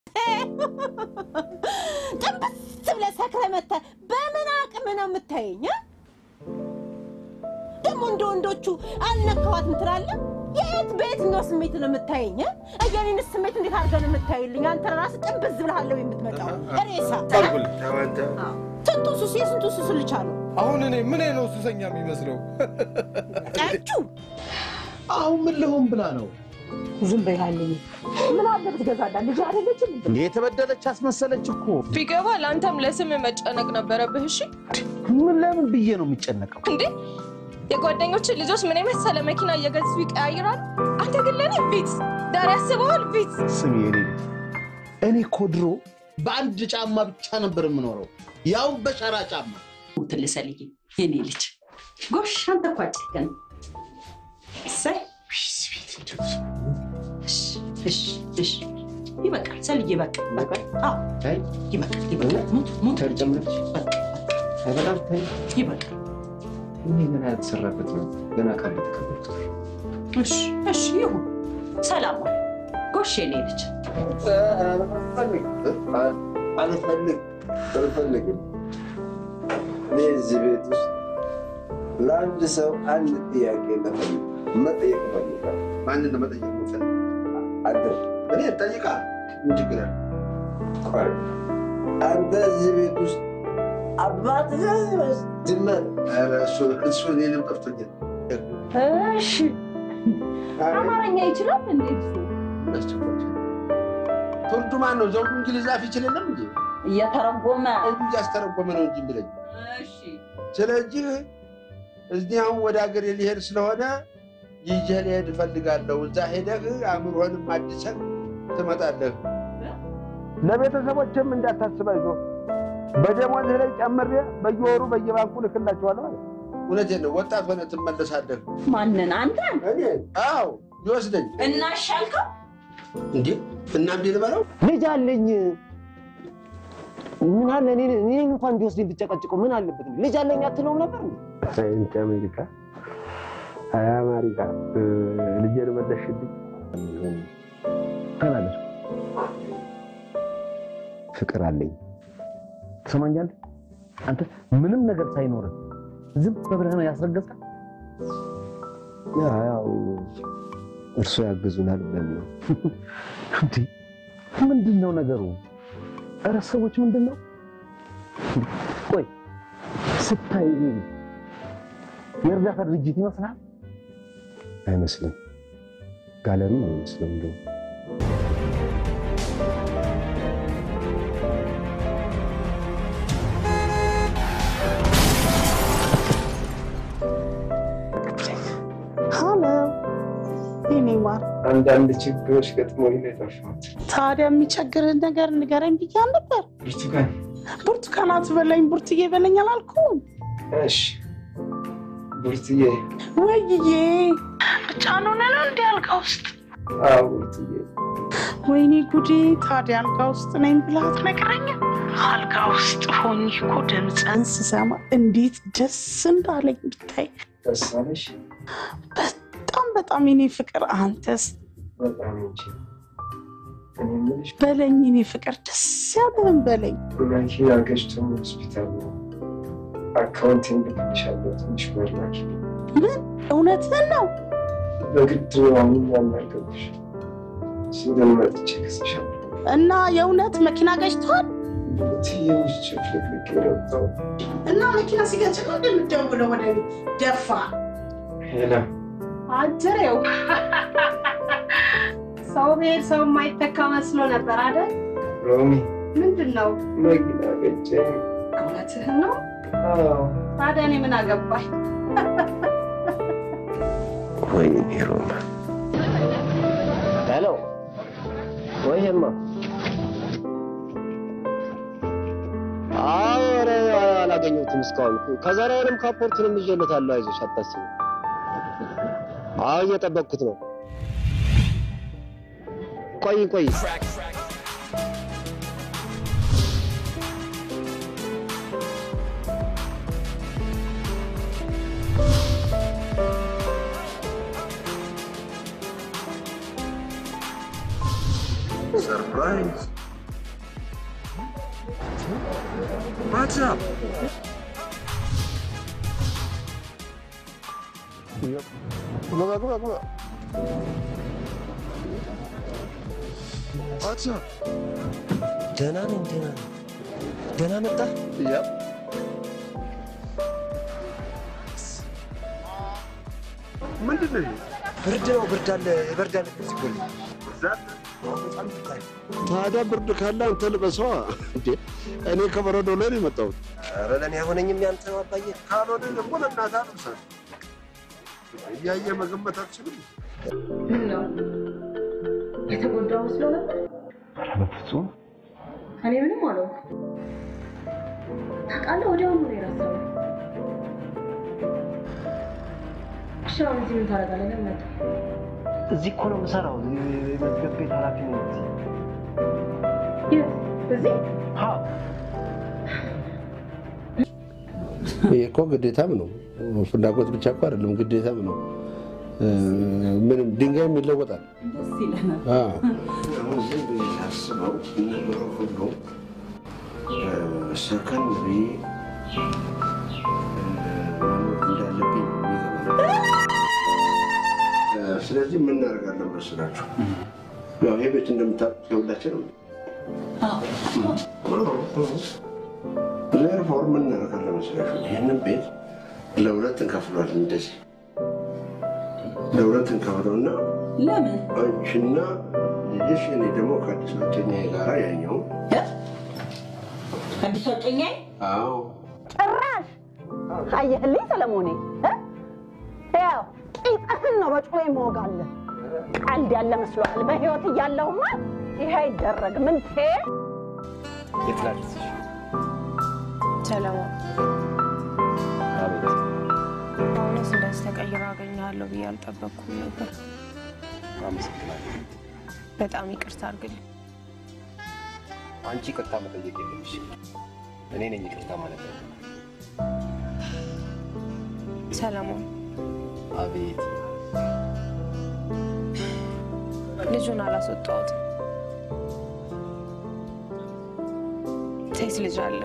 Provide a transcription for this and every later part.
ጥንብስ ብለህ ሰክረህ መተህ በምን አቅም ነው የምታየኝ? እ? ደግሞ እንደ ወንዶቹ አልነካዋትም ትላለህ? የት በየትኛው ስሜት ነው የምታየኝ? እ? የኔንስ ስሜት እንዴት አድርገህ ነው የምታይልኝ? አንተ ራስህ ጥንብዝ ብለሃለሁ የምትመጣው ሬሳ። ስንቱ ሱስ የስንቱ ሱስ ልቻለሁ። አሁን እኔ ምን ነው ሱሰኛ የሚመስለው? ጠጁ አሁን ምን ልሆን ብላ ነው ዝም በይሃልኝ። ምን አለ ብትገዛላት ልጅ አይደለችም? እንዴ? የተበደለች አስመሰለች እኮ። ቢገባ ለአንተም ለስም መጨነቅ ነበረብህ። እሺ ምን ለምን ብዬ ነው የሚጨነቀው? እንዴ የጓደኞችን ልጆች ምን የመሰለ መኪና እየገዙ ይቀያይራሉ። አንተ ግን ለእኔ ቪትስ ዳር ያስበዋል ቪትስ። ስሚ የኔ ልጅ፣ እኔ እኮ ድሮ በአንድ ጫማ ብቻ ነበር የምኖረው፣ ያው በሸራ ጫማ። ትልሰልይ የኔ ልጅ ጎሽ፣ አንተ እኮ አጨከን። እሰይ እሺ፣ እሺ፣ እሺ፣ ይበቃል ሰልዬ፣ በቃ በቃ። አዎ ይበቃል፣ ይበቃል። ሙት ሙት በቃ ይበቃል። ይህ ገና ያልተሰራበት ነው። ገና ቃል የተቀበልኩት እሺ፣ እሺ፣ ይሁን። ሰላም ዋል። ጎሽ የኔ ልጅ አልፈልግ አልፈልግም። እኔ እዚህ ቤት ውስጥ ለአንድ ሰው አንድ ጥያቄ ለፈልግ መጠየቅ እፈልጋለሁ። ማንን ነው መጠየቅ የምፈልግ? አንተ እኔ ጠይቃ ምን ችግር አለ? ቆይ፣ አንተ እዚህ ቤት ውስጥ አባትህ ድመት ኧረ እሱ እሱ እኔንም ጠፍቶኛል። እሺ አማርኛ ይችላል እንዴ? እሱ ፍርዱ ማን ነው? ዘውዱ እንግሊዝ አፍ ይችልንም እንጂ እየተረጎመ እንዱ እያስተረጎመ ነው እንጂ ብለኝ። ስለዚህ እዚህ አሁን ወደ ሀገር ሊሄድ ስለሆነ ይዤህ ልሄድ እፈልጋለሁ። እዛ ሄደህ አእምሮህንም አድሰህ ትመጣለህ። ለቤተሰቦችም እንዳታስብ አይዞህ። በደሞዝህ ላይ ጨምሬ በየወሩ በየባንኩ ልክላቸዋለሁ ማለት ነው። እውነቴን ነው። ወጣት ሆነ ትመለሳለህ። ማንን? አንተ? እኔ አዎ ይወስደኝ እናሻልከው እንዴ እና እንዴ ልበለው ልጅ አለኝ። ምን አለ እኔ እኔን እንኳን ቢወስደኝ ብጨቀጭቀው ምን አለበት? ልጅ አለኝ አትለውም ነበር? ሳይንት አሜሪካ አይ አሜሪካ ልጄን መለሽልኝ። ተናገር። ፍቅር አለኝ። ትሰማኛለህ? አንተ ምንም ነገር ሳይኖርህ ዝም ብለህ ነው ያስረገዝከው? ያው እርሶ ያግዙናል ብለን ነው። እንዴ ምንድን ነው ነገሩ? ኧረ ሰዎች ምንድን ነው? ቆይ ስታይ የእርዳታ ድርጅት ይመስላል? አይመስልም። ጋለሪ ነው የሚመስለው እንደው ሀሎ የኔ ማር፣ አንዳንድ ችግሮች ገጥሞኝ ነው የጠፋሁት። ታዲያ የሚቸግርን ነገር ንገረኝ ብያ ነበር። ብርቱካን ብርቱካን አትበላኝ፣ ቡርትዬ በለኝ አላልኩም? እሺ ብርትዬ ወይዬ ብቻህን ሆነህ ነው እንዲህ አልጋ ውስጥ? አዎ ብርትዬ ወይኔ ጉዴ! ታዲያ አልጋ ውስጥ ነኝ ብለህ አትነግረኝም? አልጋ ውስጥ ሆኜ እኮ ድምፅህን ስሰማ እንዴት ደስ እንዳለኝ ብታይ። ደስ አለሽ? በጣም በጣም የኔ ፍቅር፣ አንተስ በጣም እንጂ እኔ የምልሽ በለኝ የኔ ፍቅር፣ ደስ ያለህን በለኝ። መኪና ገጭቶ ሆስፒታል ነው አካውንቲንግ ልክልሻለሁ። ትንሽ ብር ላኪ። ምን እውነትህን ነው? በግድ ነው አሁን ያናገርኩሽ። ስንገን መጥቼ ከስሻለሁ። እና የእውነት መኪና ገጭቷል? ትንሽ ጭፍልቅልቅ የወጣው እና መኪና ሲገጭ ነው እንደምትደውለው ወደ እኔ ደፋ ሄላ አጀሬው ሰው ብሄድ ሰው የማይተካ መስሎ ነበር አይደል? ሮሚ ምንድን ነው? መኪና ገጨኝ። እውነትህን ነው? አዎ ታዲያ እኔ ምን አገባኝ? ወይኔ ሮማ ሄሎ፣ ወይማ አዎ፣ ኧረ አላገኘሁትም እስካሁን። ከዛሬ ወዲህም ካፖርቱንም ይዤለታለሁ። አይዞሽ አታስቢ። አዎ እየጠበቅኩት ነው። ቆይ ቆይ ሰርፕራይዝ What's up? ግባ ግባ ግባ። What's up? ደህና ነኝ፣ ደህና ነኝ። ደህና መጣ። Yep. ምንድን ነው ይሄ? ብርድ ነው፣ ብርድ አለ፣ ብርድ አለ። እዚህ ጎን ታዲያ ብርድ ካለ አንተ ልበሰዋ። እንዴ እኔ ከበረዶ ላይ ነው የመጣሁት። ኧረ ለእኔ አይሆነኝም ያንተ ነው አባዬ። ካልሆነ ደግሞ ለእናትህ አልብሳት። እያየ መገመት አትችልም። ምን ነው የተጎዳው መስሎ ነበር? ኧረ በፍጹም እኔ ምንም አልሆንኩም። ታውቃለህ፣ ወዲያውኑ ነው የረሳሁት። እሺ፣ አሁን እዚህ ምን ታደርጋለህ? ለምን መጣህ? እዚህ እኮ ነው የምሰራው። የመዝገብ ቤት ኃላፊ ነኝ እዚህ። የት? እዚህ? አዎ ይሄ እኮ ግዴታም ነው። ፍላጎት ብቻ እኮ አይደለም፣ ግዴታም ነው። እ፣ ምንም ድንጋይም ይለወጣል። ደስ ይለናል። አዎ። አሁን ዝም ብዬ ሳስበው ነገሩ ሁሉ እ፣ ሰከን ብዬ እ፣ መኖር እንዳለብኝ ነው የሚገባኝ። እ፣ ስለዚህ ምን እናደርጋለን መስላችሁ? ያው ይሄ ቤት እንደምታውቁት የሁላችንም ነው። ዜርፎር ምን እናደርጋለን መስላችሁ? ይህንን ቤት ለሁለት እንከፍሏለን። እንደዚህ ለሁለት እንከፍለውና ለምን አንቺና ልጅሽ እኔ ደግሞ ከአዲስ ሁለተኛዬ ጋራ ያኛው አዲስ ወጨኛዬ አዎ ጭራሽ አየህልኝ ሰለሞኔ እ? ያው ቂጥህን ነው በጩቤ የምወጋለህ። ቀልድ ያለ መስሎሃል? በህይወት እያለሁማ ይሄ አይደረግም። እንቴ የት ላድርስሽ? ሰለሞን አቤት በእውነት እንደዚህ ተቀይሮ አገኘሃለሁ ብዬ አልጠበቅኩም ነበር። አመሰግናለሁ። በጣም ይቅርታ አድርግልኝ። አንቺ ይቅርታ መጠየቅ የለብሽ። እኔ ነኝ ይቅርታ ማለት ነው። ሰለሞን አቤት ልጁን አላስወጣሁትም። ሴት ልጅ አለ።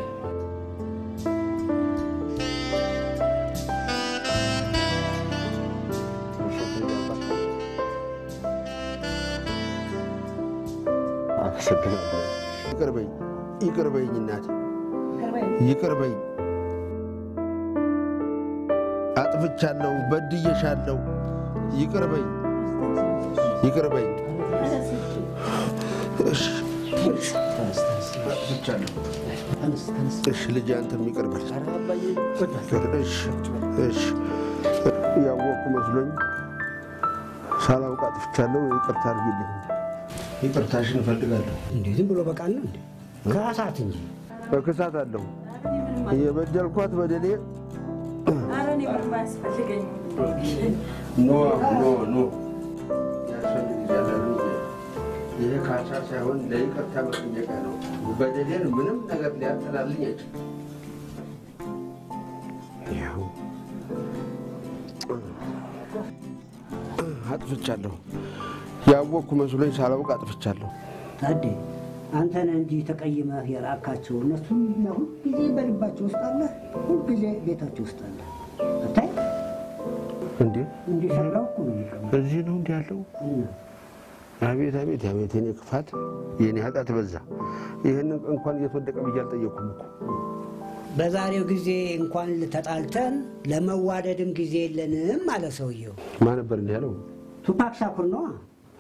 አመሰግናለሁ። ይቅር በይኝ፣ ይቅር በይኝ እናቴ፣ ይቅር በይኝ። አጥፍቻለሁ፣ በድዬሻለሁ። ይቅር በይኝ፣ ይቅር በይኝ። እሺ፣ አጥፍቻለሁ። እሺ ልጄ፣ አንተም ይቅር በል። እሺ፣ እሺ። ያወቅኩ መስሎኝ ሳላውቅ አጥፍቻለሁ። ይቅርታ አድርጊልኝ። ይቅርታሽን እፈልጋለሁ። እንዴ ዝም ብሎ በቃል ነው እንዴ? ከራሳት እንጂ በክሳት አለሁ የበደልኳት በደሌ ኧረ እኔ ምንም አያስፈልገኝም። ኖ ኖ ኖ ያስፈልግሻል ልጄ። ይሄ ካሳ ሳይሆን ለይቅርታ መጠየቂያ ነው። በደሌን ምንም ነገር ሊያጠላልኝ አይችልም። ያው አጥፍቻለሁ። ያወቅኩ መስሎኝ ሳላውቅ አጥፍቻለሁ። ታዴ አንተ ነህ እንጂ ተቀይመህ የራካቸው እነሱ ሁልጊዜ በልባቸው ውስጥ አለ፣ ሁልጊዜ ቤታቸው ውስጥ አለ። አታይ እንዴ እንዲህ ሰላው እኮ ነው የሚቀመጥ እዚህ ነው እንዲህ ያለው? አቤት አቤት አቤት! የኔ ክፋት የኔ ኃጢአት በዛ። ይህንን እንኳን እየተወደቀ ብዬ አልጠየኩም እኮ። በዛሬው ጊዜ እንኳን ተጣልተን ለመዋደድም ጊዜ የለንም አለ ሰውየው። ማን ነበር እንዲህ ያለው? ቱፓክ ሻኩር ነዋ።